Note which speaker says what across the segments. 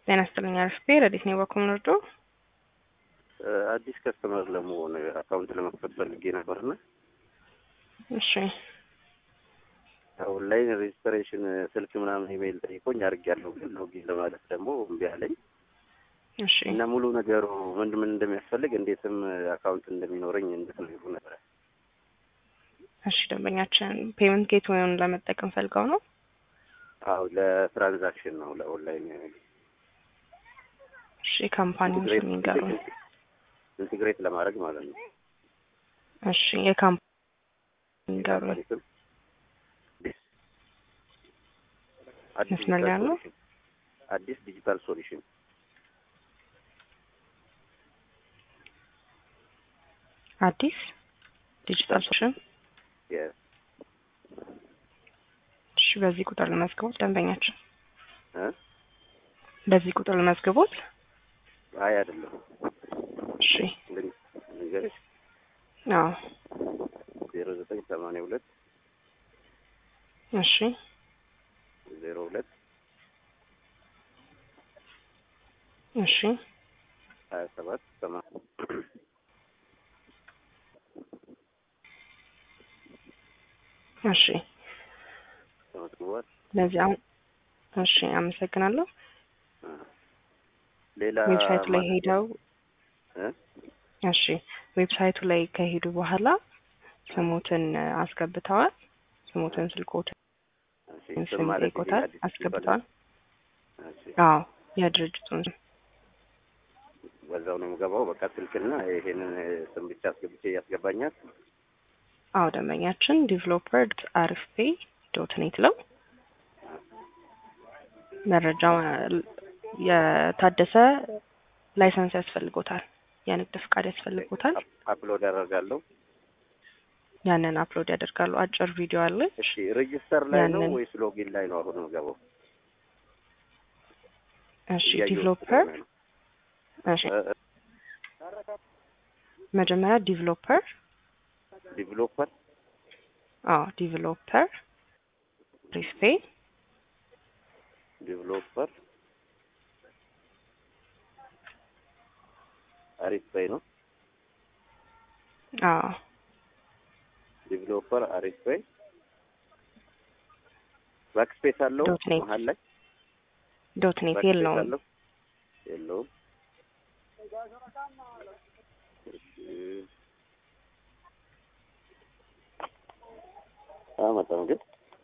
Speaker 1: ጤና ይስጥልኝ አርፌ ረዲት ነው በኩል ወርዶ
Speaker 2: አዲስ ከስተመር ለመሆን አካውንት ለመክፈት ፈልጌ ነበርና
Speaker 1: እሺ
Speaker 2: ኦንላይን ሬጅስትሬሽን ስልክ ምናምን ኢሜይል ጠይቆኝ አድርጌያለሁ። ግን ሎጊን ለማለት ደግሞ እምቢ አለኝ
Speaker 1: እሺ
Speaker 2: እና ሙሉ ነገሩ ምን ምን እንደሚያስፈልግ እንዴትም አካውንት እንደሚኖረኝ እንድትነግሩ ነበረ።
Speaker 1: እሺ ደንበኛችን ፔመንት ጌት ወይም ለመጠቀም ፈልገው ነው
Speaker 2: አዎ ለትራንዛክሽን ነው ለኦንላይን
Speaker 1: እሺ ካምፓኒውን ስም ይንገሩን
Speaker 2: ኢንቴግሬት ለማድረግ ማለት ነው።
Speaker 1: እሺ የካምፓኒ ይንገሩን
Speaker 2: የካምፓኒ ስም አዲስ
Speaker 1: መስመር ላይ ያለው?
Speaker 2: ሶሉሽን አዲስ ዲጂታል ሶሉሽን
Speaker 1: አዲስ ዲጂታል ሶሉሽን
Speaker 2: የ-
Speaker 1: እሺ በዚህ ቁጥር ልመዝግቦት ደንበኛችን
Speaker 2: እ?
Speaker 1: በዚህ ቁጥር ልመዝግቦት
Speaker 2: አይ አይደለም
Speaker 1: እሺ
Speaker 2: ልን- ልንገርሽ
Speaker 1: አዎ
Speaker 2: ዜሮ ዘጠኝ ሰማንያ ሁለት
Speaker 1: እሺ
Speaker 2: ዜሮ ሁለት
Speaker 1: እሺ
Speaker 2: ሀያ ሰባት ሰማንያ
Speaker 1: እሺ
Speaker 2: ተመዝግቧል።
Speaker 1: ለዚህ አሁን እሺ አመሰግናለሁ
Speaker 2: እ። ሌላ
Speaker 1: ዌብሳይቱ ላይ
Speaker 2: ማለት-
Speaker 1: ሄደው
Speaker 2: እ?
Speaker 1: እሺ ዌብሳይቱ ላይ ከሄዱ በኋላ ስሙትን አስገብተዋል ስሙትን ስልኮትን
Speaker 2: እሺ፣
Speaker 1: ስም
Speaker 2: ስም ማለት ይሄ
Speaker 1: ጠይቆታል
Speaker 2: አዲስ
Speaker 1: አስገብተዋል
Speaker 2: እሺ፣
Speaker 1: አዎ የድርጅቱን ስም
Speaker 2: በዛው ነው የምገባው። በቃ ስልክና ይሄንን ስም ብቻ አስገብቼ ያስገባኛል።
Speaker 1: አዎ ደንበኛችን ዲቨሎፐር አሪፍ ፔይ ዶት ኔት ለው መረጃ የታደሰ ላይሰንስ ያስፈልጎታል የንግድ ፍቃድ ያስፈልጎታል
Speaker 2: አፕሎድ ያደርጋለሁ።
Speaker 1: ያንን አፕሎድ ያደርጋሉ አጭር ቪዲዮ አለች
Speaker 2: እሺ፣ ሬጅስተር ላይ ነው
Speaker 1: ያንን-
Speaker 2: ወይስ ሎጊን ላይ ነው አሁን የምገባው?
Speaker 1: እሺ
Speaker 2: እያየሁት
Speaker 1: ዲቨሎፐር
Speaker 2: ስለሆነ ነው።
Speaker 1: እሺ
Speaker 2: እ- እ-
Speaker 1: መጀመሪያ ዲቨሎፐር
Speaker 2: ዲቨሎፐር
Speaker 1: አዎ ዲቨሎፐር አሪፍ ፔይ
Speaker 2: ዲቨሎፐር አሪፍ ፔይ ነው።
Speaker 1: አዎ
Speaker 2: ዲቨሎፐር አሪፍ ፔይ ባክስፔስ አለው
Speaker 1: ዶት ኔት
Speaker 2: መሀል ላይ
Speaker 1: ዶት ኔት
Speaker 2: ባክስፔስ
Speaker 1: የለውም
Speaker 2: አለው የለውም። እሺ አመጣም ግን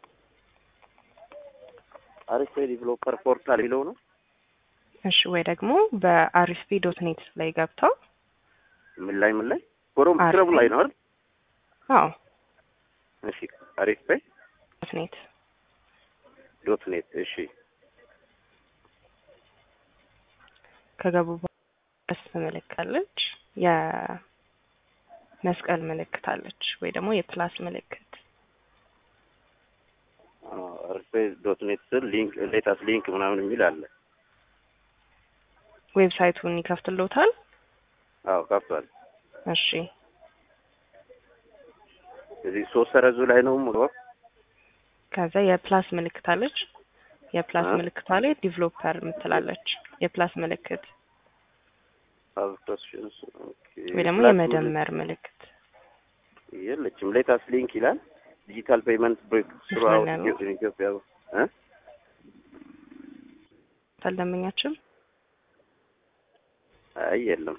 Speaker 2: አሪፍ ፔይ ዲቨሎፐር ፖርታል የሚለው ነው።
Speaker 1: እሺ ወይ ደግሞ በአሪፍ ፔይ ዶት ኔት ላይ ገብተው
Speaker 2: ምን ላይ ምን ላይ ኮሮም
Speaker 1: አሪፍ
Speaker 2: ክረቡ ላይ
Speaker 1: ፔይ።
Speaker 2: ነው አይደል?
Speaker 1: አዎ
Speaker 2: እሺ አሪፍ ፔይ
Speaker 1: ዶት ኔት
Speaker 2: ዶት ኔት እሺ
Speaker 1: ከገቡ በኋላ ምልክት አለች የመስቀል ምልክት አለች ወይ ደግሞ የፕላስ ምልክት
Speaker 2: አሪፍ ፔይ ዶት ኔት ስል ሊንክ ሌታስ ሊንክ ምናምን የሚል አለ።
Speaker 1: ዌብሳይቱን ይከፍትልዎታል
Speaker 2: አዎ ከፍቷል።
Speaker 1: እሺ
Speaker 2: እዚህ ሶስት ሰረዙ ላይ ነው ሙሉ
Speaker 1: ከዛ የፕላስ ምልክት አለች የፕላስ
Speaker 2: እ?
Speaker 1: ምልክቷ ላይ ዲቨሎፐር ምትላለች የፕላስ ምልክት
Speaker 2: አብቶሽንስ ኦኬ
Speaker 1: ወይ ደግሞ
Speaker 2: ፕላስ
Speaker 1: የመደመር ምልክት
Speaker 2: ምልክት የለችም። ሌታስ ሊንክ ይላል። ዲጂታል ፔመንት ብሬክ ስሩ
Speaker 1: መስመር
Speaker 2: አውት
Speaker 1: ላይ ነው።
Speaker 2: ኢትዮጵያ እ
Speaker 1: ታልደመኛችን
Speaker 2: አይ የለም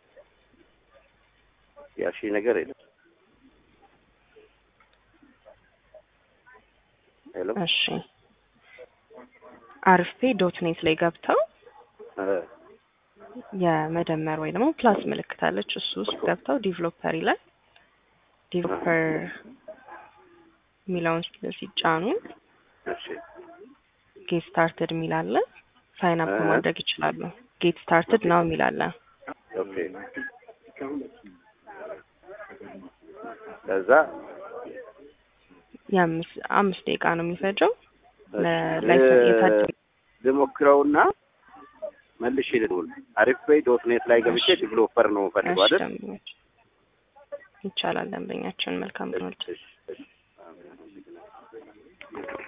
Speaker 2: ያሺ ነገር የለም። ሄሎ
Speaker 1: እሺ አሪፍ ፔይ ዶት ኔት ላይ ገብተው
Speaker 2: እ
Speaker 1: የመደመር ወይ ደግሞ ፕላስ ምልክት አለች እሱ ውስጥ ገብተው ዲቨሎፐር ይላል ዲቨሎፐር የሚለውን ሲጫኑ
Speaker 2: እሺ
Speaker 1: ጌት ስታርትድ የሚል አለ ሳይን አፕ
Speaker 2: እ?
Speaker 1: ማድረግ ይችላሉ ጌት ስታርትድ ነው የሚል አለ
Speaker 2: ኦኬ ከዛ
Speaker 1: የአምስት አምስት ደቂቃ ነው የሚፈጀው
Speaker 2: እሺ፣
Speaker 1: ለላይሰንስ
Speaker 2: እ-
Speaker 1: የታደ
Speaker 2: ልሞክረውና መልሼ ልደውል። አሪፍ ፔይ ዶት ኔት ላይ ገብቼ
Speaker 1: እሺ።
Speaker 2: ዲቨሎፐር ነው ፈልገው
Speaker 1: እሺ
Speaker 2: አይደል?
Speaker 1: ደንበኛችን ይቻላል ደንበኛችን መልካም ነው
Speaker 2: እሺ፣ እሺ፣ እሺ።